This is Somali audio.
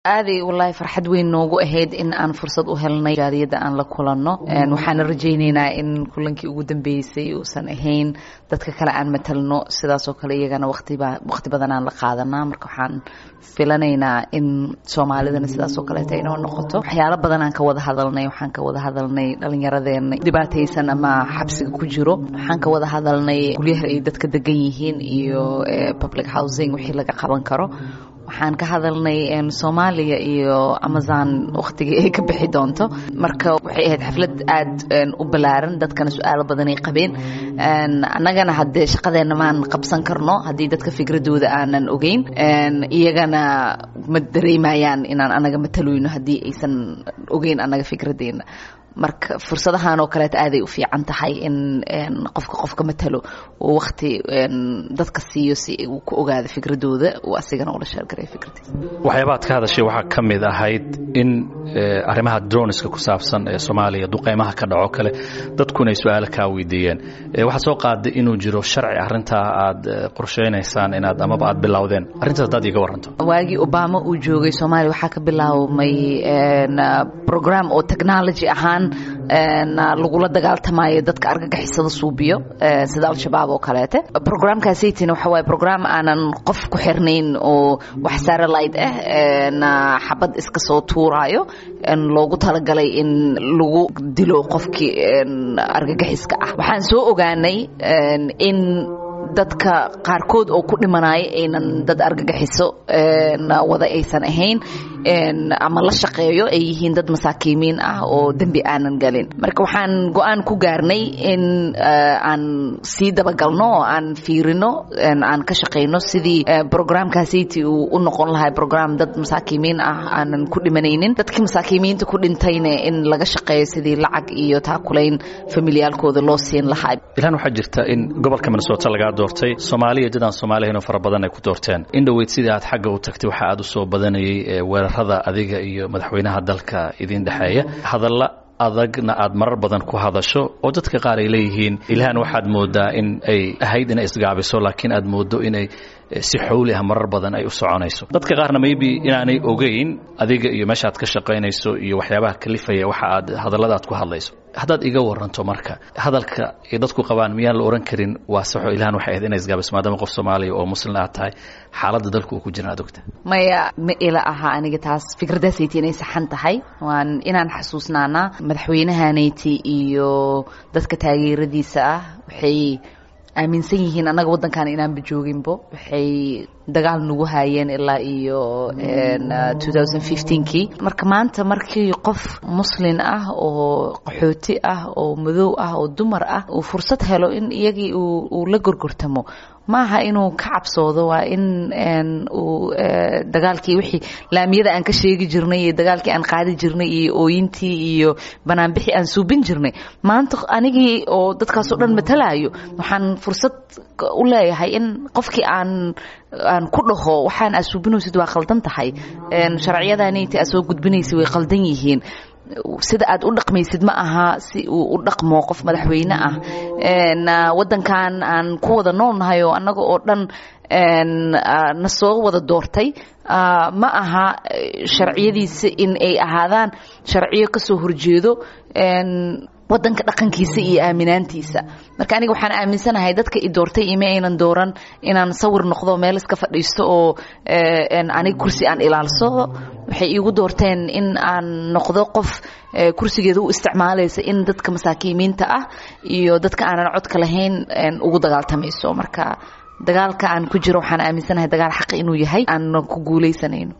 aaday wallaahi farxad weyn noogu ahayd in aan fursad u helnay jaariyadda aan la kulanno waxaana rajaynaynaa in kulankii ugu dambeysay uusan ahayn dadka kale aan matalno sidaasoo kale iyagana waqtiba waqti badan aan la qaadanaa marka waxaan filanaynaa in soomaalidana sidaasoo kaleeta inoo noqoto waxyaalo badan aan ka wada hadalnay waxaan ka wada hadalnay dhallinyaradeena dhibaataysan ama xabsiga ku jiro waxaan ka wada hadalnay guryaha ay dadka degan yihiin iyo public housing wixii laga qaban karo waxaan ka hadalnay soomaaliya iyo amazon wakhtigii ay ka bixi doonto marka waxay ahayd xaflad aad u ballaaran dadkana su-aalo badanay qabeen annagana haddee shaqadeenna maan qabsan karno haddii dadka fikradooda aanan ogeyn iyagana ma dareemayaan inaan annaga matalayno haddii aysan ogeyn annaga fikradeena marka fursadahan oo kaleeta aaday u fiican tahay in qofka qofka matalo uu wakti dadka siiyo si uu ku ogaado fikradooda uu asigana ula sheergaray fikradiisa waxyaabaad ka hadashay waxaa ka mid ahayd in arrimaha droniska ku saabsan ee soomaaliya duqaymaha ka dhaco kale dadkuna ay su-aalo kaa weydiiyeen waxaad soo qaaday inuu jiro sharci arrintaa aad qorshaynaysaan inaad amaba aad bilowdeen arrintaas haddaad iiga waranto waagii obama uu joogay soomaaliya waxaa ka bilaabmay program oo technology ahaan lagula dagaaltamayo dadka argagixisada suubiyo sida al-shabaab oo kaleete programkaasaytina waxa waaye program aanan qof ku xirnayn oo wax satellite ah xabad iska soo tuuraayo loogu talagalay in lagu dilo qofkii argagixiska ah waxaan soo ogaanay in dadka qaarkood oo ku dhimanaya aynan dad argagixiso wada aysan ahayn ama la shaqeeyo ay yihiin dad masaakiimiin ah oo dembi aanan galin marka waxaan go-aan ku gaarnay in aan sii dabagalno oo aan fiirino aan ka shaqayno sidii programkaasiti uu u noqon lahay program dad masaakiimiin ah aanan ku dhimanaynin dadkii masaakiimiinta ku dhintayna in laga shaqeeyo sidii lacag iyo taakulayn familiyaalkooda loo siin lahaa ilaan waxaa jirta in gobolka minnesota lagaa doortay soomaaliya dad aan soomaaliyahinoo fara badan ay ku doorteen in dhoweyd sidii aad xagga u tagtay waxa aad u soo badanayay weerarada adiga iyo madaxweynaha dalka idin dhexeeya hadalla adagna aad marar badan ku hadasho oo dadka qaar ay leeyihiin ilahan waxaad moodaa in ay ahayd inay isgaabiso laakiin aad moodo inay si xowli ah marar badan ay u soconayso dadka qaarna maybe inaanay ogeyn adiga iyo meeshaad ka shaqaynayso iyo waxyaabaha kalifaya waxa aad hadallada aad ku hadlayso haddaad iga waranto marka hadalka ay dadku qabaan miyaan la ohan karin waa saxo ilahan waxay ahayd inay isgaabiso maadaama qof soomaaliya oo muslin aad tahay xaaladda dalku uu ku jira aad ogta maya ma ila aha aniga taas fikradaasayti inay saxan tahay waan inaan xasuusnaanaa madaxweynahaanayti iyo dadka taageeradiisa ah waxay aaminsan yihiin annaga waddankan inaanba jooginbo waxay dagaal nagu haayeen ilaa iyo kii marka maanta markii qof muslin ah oo qaxooti ah oo madow ah oo dumar ah uu fursad helo in iyagii uu la gorgortamo maaha inuu ka cabsoodo waa in uu dagaalkii wixii laamiyada aan ka sheegi jirnay iyo dagaalkii aan qaadi jirnay iyo ooyintii iyo banaanbixii aan suubin jirnay maanta anigii oo dadkaasoo dhan matalayo waxaan fursad u leeyahay in qofkii aan aan ku dhaho waxaan aad suubinaysid waa qaldan tahay sharciyadaaniti aad soo gudbinaysid way qaldan yihiin sida aad u dhaqmaysid ma aha si uu u dhaqmo qof madaxweyne ah waddankan aan ku wada noolnahay oo annaga oo dhan na soo wada doortay ma aha sharciyadiisa in ay ahaadaan sharciyo ka soo horjeedo wadanka dhaqankiisa iyo aaminaantiisa marka aniga waxaan aaminsanahay dadka i doortay ima aynan dooran inaan sawir noqdo meel iska fadhiisto oo aniga kursi aan ilaalsado waxay iigu doorteen in aan noqdo qof kursigeeda u isticmaalaysa in dadka masaakiimiinta ah iyo dadka aanan codka lahayn ugu dagaaltamayso marka dagaalka aan ku jiro waxaan aaminsanahay dagaal xaq inuu yahay aan ku guuleysanayno